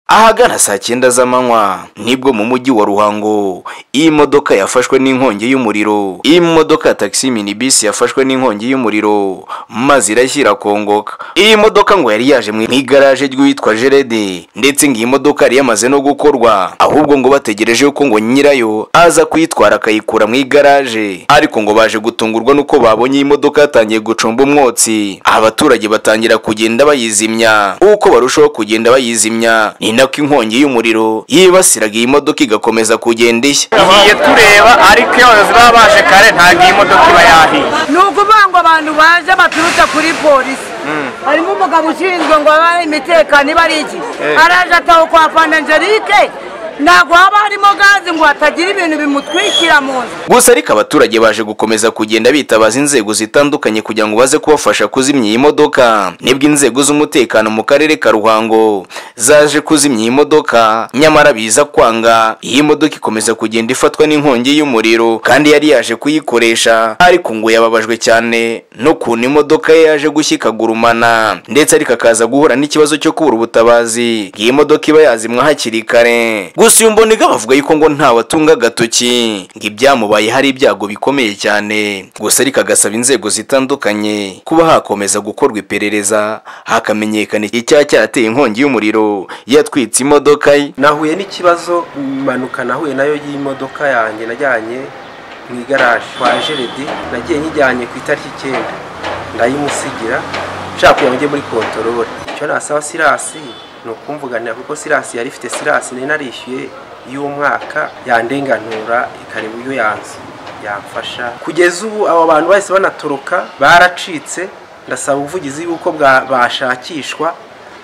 ahagana saa cyenda z'amanywa nibwo mu mujyi wa ruhango iyi modoka yafashwe n'inkongi y'umuriro iyi modoka ya tagisi minibisi yafashwe n'inkongi y'umuriro maze irashyira kongoka iyi modoka ngo yari yaje mu igaraje ry'uwitwa jerede ndetse ngo iyi modoka yari yamaze no gukorwa ahubwo ngo bategereje yuko ngo nyirayo aza kuyitwara akayikura mu igaraje ariko ngo baje gutungurwa n'uko babonye iyi modoka yatangiye gucumba umwotsi abaturage batangira kugenda bayizimya uko barushaho kugenda bayizimya ni nako inkongi y'umuriro yibasiraga iyi modoka igakomeza kugenda ishya tugiye tureba ariko iyo abayobozi baba baje kare ntabwo iyi modoka iba yahiye ni ukuvuga ngo abantu baje baturutse kuri polisi harimo umugabo ushinzwe ngo abahe imitekano iba ari iki araje ataha kwa panangelike ntabwo haba harimo gaze ngo hatagira ibintu bimutwikira mu nzu gusa ariko abaturage baje gukomeza kugenda bitabaza inzego zitandukanye kugira ngo baze kubafasha kuzimya iyi modoka nibwo inzego z'umutekano mu karere ka ruhango zaje kuzimya iyi modoka nyamara biza kwanga iyi modoka ikomeza kugenda ifatwa n'inkongi y'umuriro kandi yari yaje kuyikoresha ariko ngo yababajwe cyane n'ukuntu imodoka ye yaje gushyikagurumana ndetse ariko akaza guhura n'ikibazo cyo kubura ubutabazi iyi modoka iba yazimwa hakiri kare gusa uyu mboniga bavuga yuko ngo ntawatunga agatoki ngo ibyamubaye hari ibyago bikomeye cyane gusa ariko agasaba inzego zitandukanye kuba hakomeza gukorwa iperereza hakamenyekana icyaba cyarateye inkongi y'umuriro yatwitse imodoka ye nahuye n'ikibazo impanuka nahuye nayo y'imodoka yanjye najyanye mu igaraje kwa jeride nagiye nyijyanye ku itariki icyenda ndayimusigira nshaka kugira ngo njye muri kontorore icyo nasaba sirasi ni ukumvuganira kuko sirasi yari ifite sirasi nari narishyuye y'umwaka yandenganura ikareba uburyo yanzu yamfasha kugeza ubu abo bantu bahise banatoroka baracitse ndasaba ubuvugizi yuko bwa- bashakishwa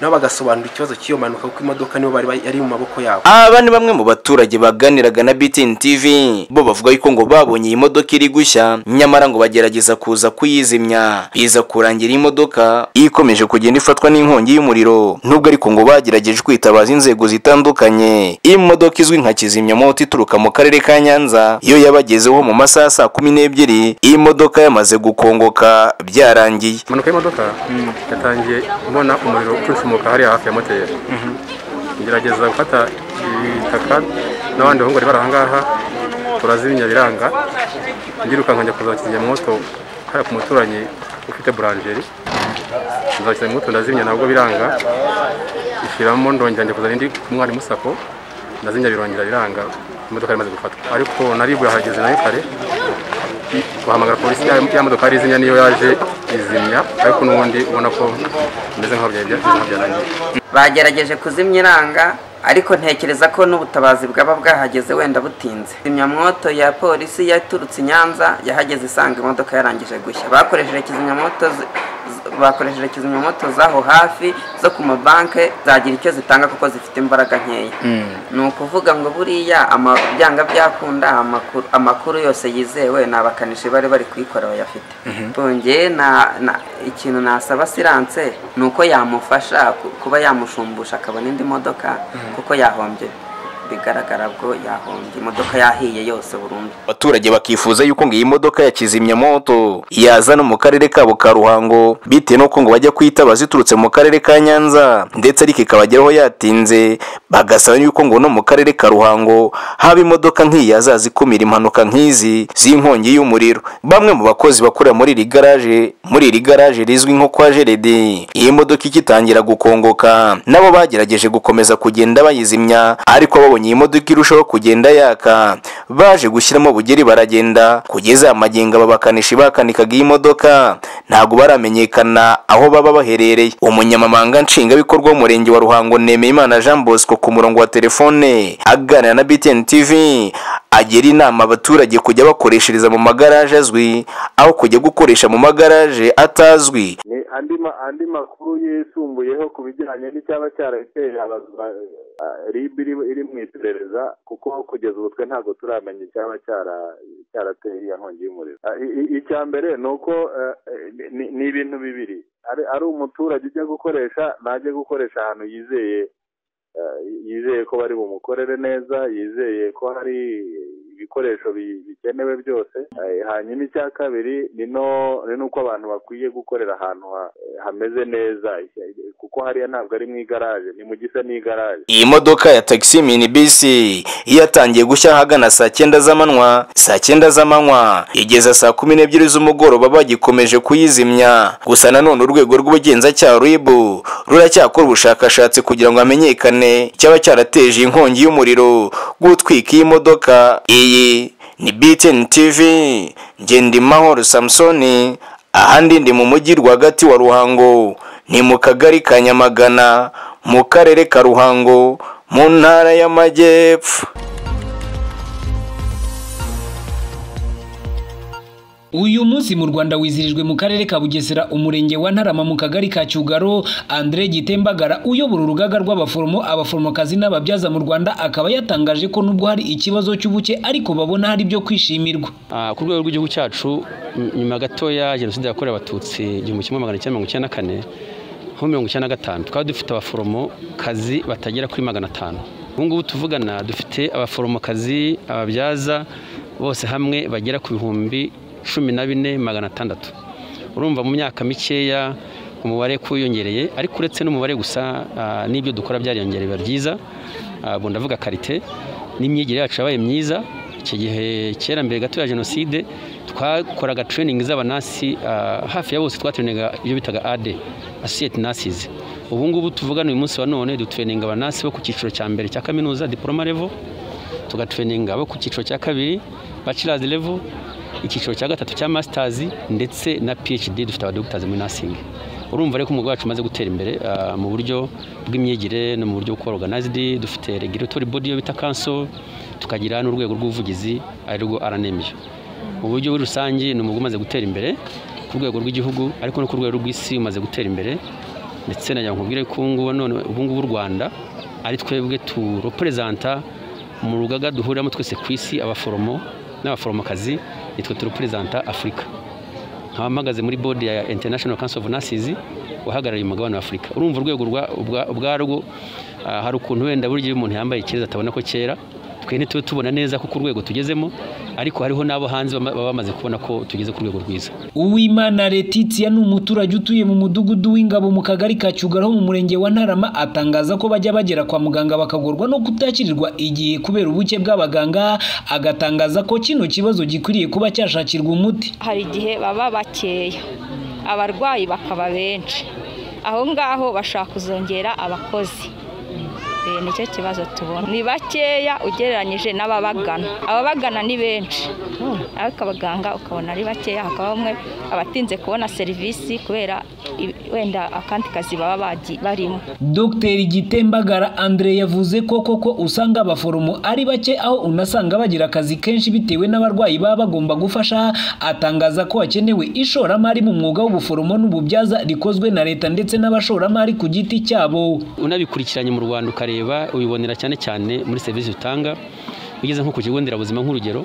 nabo bagasobanura ikibazo cy'iyo mpanuka kuko imodoka nibo bari yari mu maboko yabo aba ni bamwe mu baturage baganiraga na BTN TV bo bavuga yuko ngo babonye iyi modoka iri gushya nyamara ngo bagerageza kuza kuyizimya biza kurangira iyi modoka ikomeje kugenda ifatwa n'inkongi y'umuriro nubwo ariko ngo bagerageje kwitabaza inzego zitandukanye iyi modoka izwi nka kizimyamoto ituruka mu karere ka Nyanza iyo yabagezeho mu masaha ya saa kumi n'ebyiri iyi modoka yamaze gukongoka byarangiye impanuka y'imodoka yatangiye mbona umuriro ucucumuka hariya hafi ya moteri ngerageza gufata ibitaka n'abandi bahungu bari bari ahangaha turazimya biranga ndirukanka njya kuza kizimyamwoto hariya ku muturanyi ufite buranjeri nza kizimyamwoto ndazimya nabwo biranga ishiramo ndongera njya kuzana indi ku mwarimu sako ndazimya birongera biranga imodoka yari imaze gufatwa ariko naribwe hageze nayo kare guhamagara polisi ya ya modoka yari izimya niyo yaje izimya ariko n'ubundi ubona ko bimeze nk'aho byari bya- bimeze nk'aho byarangiye bagerageje kuzimya iranga ariko ntekereza ko n'ubutabazi bwaba bwahageze wenda butinze kizimyamwoto ya polisi yaturutse i nyanza yahageze isanga imodoka yarangije gushya bakoresheje kizimyamwoto zi- z- bakoresheje kizimyamwoto z'aho hafi zo ku mabanke zagira icyo zitanga kuko zifite imbaraga nkeya ni ukuvuga ngo buriya ama- byanga byakunda amakuru, amakuru yose yizewe ni abakanishi bari bari kuyikora bayafite bongeye na- na- ikintu nasaba siranse ni uko yamufasha ku- kuba yamushumbusha akabona indi modoka kuko yahombye bigaragara bwo yahombye imodoka yahiye yose burundu abaturage bakifuza yuko ngo iyi modoka ya kizimyamoto yaza no mu karere kabo ka ruhango bitewe n'uko ngo bajya kuyitabaza iturutse mu karere ka nyanza ndetse ariko ikabageraho yatinze bagasaba yuko ngo no mu karere ka ruhango haba imodoka nk'iyi yazaza ikumira impanuka nk'izi z'inkongi y'umuriro bamwe mu bakozi bakorera muri iri garaje muri iri garaje rizwi nko kwa jeredi iyi modoka igitangira gukongoka nabo bagerageje gukomeza kugenda bayizimya ariko babonye iyi modoka irushaho kugenda yaka baje gushyiramo bugeri baragenda kugeza aya magingo aba bakanishi bakanikaga iyi modoka ntabwo baramenyekana aho baba baherereye umunyamabanga nshingwabikorwa w'umurenge wa ruhango nemeyimana jean bosco ku murongo wa telefone aganira na btn tv agira inama abaturage kujya bakoreshereza mu magaraje azwi aho kujya gukoresha mu magaraje atazwi ni andi ma- andi makuru yisumbuyeho ku bijyanye n'icyaba cyarateye aba- ba- a- ribu iri iri mu iperereza kuko kugeza ubu twe ntabwo turamenya icyaba cyara- cyarateye iya nkongi y'umuriro Ah, i- i- icya mbere ni uko eh, ni- ni- ni ibintu bibiri ari ari umuturage ujya gukoresha najya gukoresha ahantu yizeye eh, yizeye ko bari bumukorere neza yizeye ko hari ibikoresho bi- bi- bikenewe byose Eh, hanyuma icya kabiri ni no ni nuko abantu bakwiye gukorera ahantu ha- hameze neza kuko hariya ntabwo ari mu igaraje ni mu gisa n'igaraje iyi modoka ya tagisi minibisi yatangiye gushya ahagana saa cyenda z'amanywa saa cyenda z'amanywa igeza saa kumi n'ebyiri z'umugoroba bagikomeje kuyizimya gusa nanone urwego rw'ubugenzacyaha ribu ruracyakora ubushakashatsi kugira ngo hamenyekane cyaba cyarateje inkongi y'umuriro gutwika iyi modoka iyi ni btn tv ngendimahoro samusoni ahandi ndi mu mujyi rwagati wa ruhango ni mu kagari ka nyamagana mu karere ka ruhango mu ntara y'amajyepfo uyu munsi mu rwanda wizirijwe mu karere ka bugesera umurenge wa ntarama mu kagari ka cyugaro andre gitembagara uyobora urugaga rw'abaforomo abaforomokazi n'ababyaza mu rwanda akaba yatangaje ko nubwo hari ikibazo cy'ubuke ariko babona hari ibyo kwishimirwa Ah, ku rwego rw'igihugu cyacu ny- nyuma gatoya jenoside yakorewe abatutsi igihumbi kimwe magana cyenda mirongo icyenda na kane nko mirongo icyenda na gatanu twari dufite abaforomokazi batagera kuri magana atanu ubu ngubu tuvugana dufite abaforomokazi ababyaza bose hamwe bagera ku bihumbi cumi na bine magana atandatu urumva mu myaka mikeya umubare wiyongereye ariko uretse n'umubare gusa ah, n'ibyo dukora byariyongereye biba byiza Ah, ubwo ndavuga karite n'imyigire yacu yabaye myiza iki gihe kera mbere gato ya jenoside twakoraga training z'abanasi ah, hafi ya bose twatraninga ibyo bitaga ade associate nurses ubu ngubu tuvugana uyu munsi wa none dutraininga abanasi bo ku cyiciro cya mbere cya kaminuza diploma level tugatraininga abo ku cyiciro cya kabiri bachelor's level icyiciro cya gatatu cya masters ndetse na phd dufite abadogitazi muri nursing urumva rero ko umwuga wacu umaze gutera imbere ah, mu buryo bw'imyigire no mu buryo bwo organized dufite regulatory body yo bita council tukagira n'urwego rw'ubuvugizi arirwo RNMU mu buryo buri rusange ni umwuga umaze gutera imbere ku rwego rw'igihugu ariko no ku rwego rw'isi umaze gutera imbere ndetse na nkubwire ko ubu ngubu none ubu ngubu u Rwanda ari twebwe turoperezanta mu rugaga duhuriramo twese ku isi abaforomo n'abaforomokazi nitwe turoperezanta Afurika nkaba mpagaze muri bodi ya international council of nurses uhagarariye umugabane wa afurika urumva urwego rwa- ubwa- ubwarwo ah, hari ukuntu wenda burya iyo umuntu yambaye ikireza atabona ko kera twe ntitube tubona neza ko ku rwego tugezemo ariko hariho n'abo hanze bama- baba bamaze kubona ko tugeze ku rwego rwiza uwimana letitia ni umuturage utuye mu mudugudu w'ingabo mu kagari ka cyugaro mu murenge wa ntarama atangaza ko bajya bagera kwa muganga bakagorwa no kutakirirwa igihe kubera ubuke bw'abaganga agatangaza ko kino kibazo gikwiriye kuba cyashakirwa umuti hari igihe baba bakeya abarwayi bakaba benshi aho ngaho bashaka kuzongera abakozi Eh, nicyo kibazo tubona ni bakeya ugereranyije n'ababagana ababagana ni benshi ariko abaganga ukabona ari bakeya hakaba bamwe abatinze kubona serivisi kubera i- wenda akandi kazi baba bagi- barimo dr gitembagara andre yavuze ko koko usanga abaforomo ari bake aho unasanga bagira akazi kenshi bitewe n'abarwayi baba bagomba gufasha atangaza ko hakenewe ishoramari mu mwuga w'ubuforomo n'ububyaza rikozwe na leta ndetse n'abashoramari ku giti cyabo unabikurikiranye mu rwanda ukareba ubibonera cyane cyane muri serivisi utanga ugeze nko ku kigo nderabuzima nk'urugero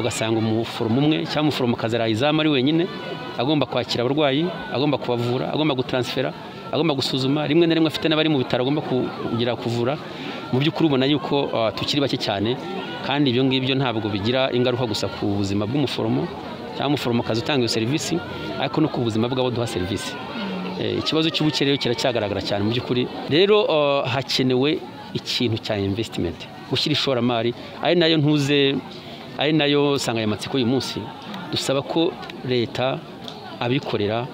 ugasanga umuforomo umwe cyangwa umuforomokazi araye izamu ari wenyine agomba kwakira abarwayi agomba kubavura agomba gutaransifera agomba gusuzuma rimwe na rimwe afite n'abari mu bitaro agomba kugira kuvura mu by'ukuri ubona yuko ah, tukiri bake cyane kandi ibyo ngibyo ntabwo bigira ingaruka gusa ku buzima bw'umuforomo cyangwa umuforomokazi utanga iyo serivisi ariko no ku buzima bw'abo duha serivisi Eh, ikibazo cy'ubukene rero kiracyagaragara cyane mu by'ukuri rero eh, hakenewe ikintu cya investimenti gushyira ishoramari ari nayo ntuze ari nayo nsanganyamatsiko y'uyu munsi dusaba ko leta abikorera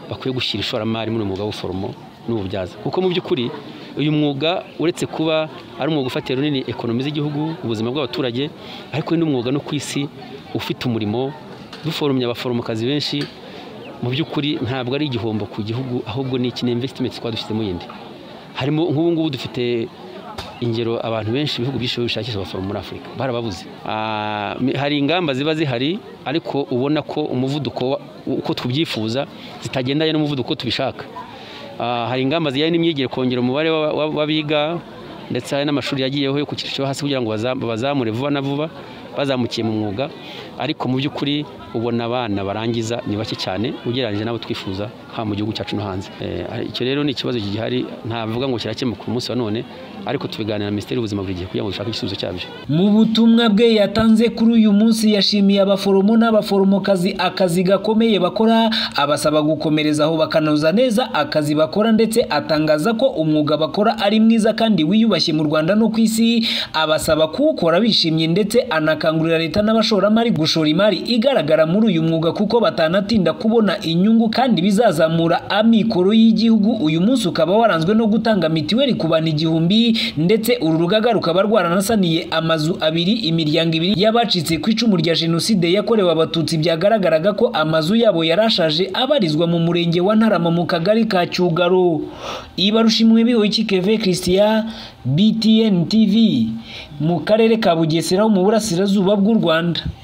bakwiye gushyira ishoramari muri uyu mwuga w'ubuforomo n'ububyaza kuko mu by'ukuri uyu mwuga uretse kuba ari umwuga ufatira runini ekonomi z'igihugu ubuzima bw'abaturage ariko ni n'umwuga no ku isi ufite umurimo duforomye abaforomokazi benshi mu by'ukuri ntabwo ari igihombo ku gihugu ahubwo ni iki ni invesitimenti twaba dushyizemo yindi harimo nk'ubu ngubu dufite ingero abantu benshi ibihugu byinshi bishakisha abaforomo muri afurika barababuze Ah, mi- hari ingamba ziba zihari ariko ubona ko umuvuduko wa- uko tubyifuza zitagendanye n'umuvuduko tubishaka Ah, hari ingamba zijyanye n'imyigire kongera umubare wa- wa- w'abiga ndetse hari n'amashuri yagiyeho yo ku cyiciro cyo hasi kugira ngo baza- bazamure vuba na vuba bazamukiye mu mwuga ariko mu by'ukuri ubona abana barangiza ni bake cyane ugereranyije n'abo twifuza haba mu gihugu cyacu no hanze Eh, icyo rero ni ikibazo gihari ntavuga ngo kirakemuka umunsi wa none ariko tubiganira na minisiteri y'ubuzima buri gihe kugira ngo dushake igisubizo cyabyo Mu butumwa bwe yatanze kuri uyu munsi yashimiye abaforomo n'abaforomokazi akazi gakomeye bakora abasaba gukomereza aho bakanoza neza akazi bakora ndetse atangaza ko umwuga bakora ari mwiza kandi wiyubashye mu Rwanda no ku isi abasaba kuwukora bishimye ndetse anakangurira leta n'abashoramari gushora imari igaragara muri uyu mwuga kuko batanatinda kubona inyungu kandi bizazamura amikoro y'igihugu uyu munsi ukaba waranzwe no gutanga mitiweli ku bantu igihumbi ndetse uru rugaga rukaba rwaranasaniye amazu abiri imiryango ibiri y'abacitse ku icumu rya jenoside yakorewe abatutsi byagaragaraga ko amazu yabo yarashaje abarizwa mu murenge wa ntarama mu kagari ka cyugaro ibarushimwe bihoyiki keve christian btn tv mu karere ka bugesera ho mu burasirazuba bw'u rwanda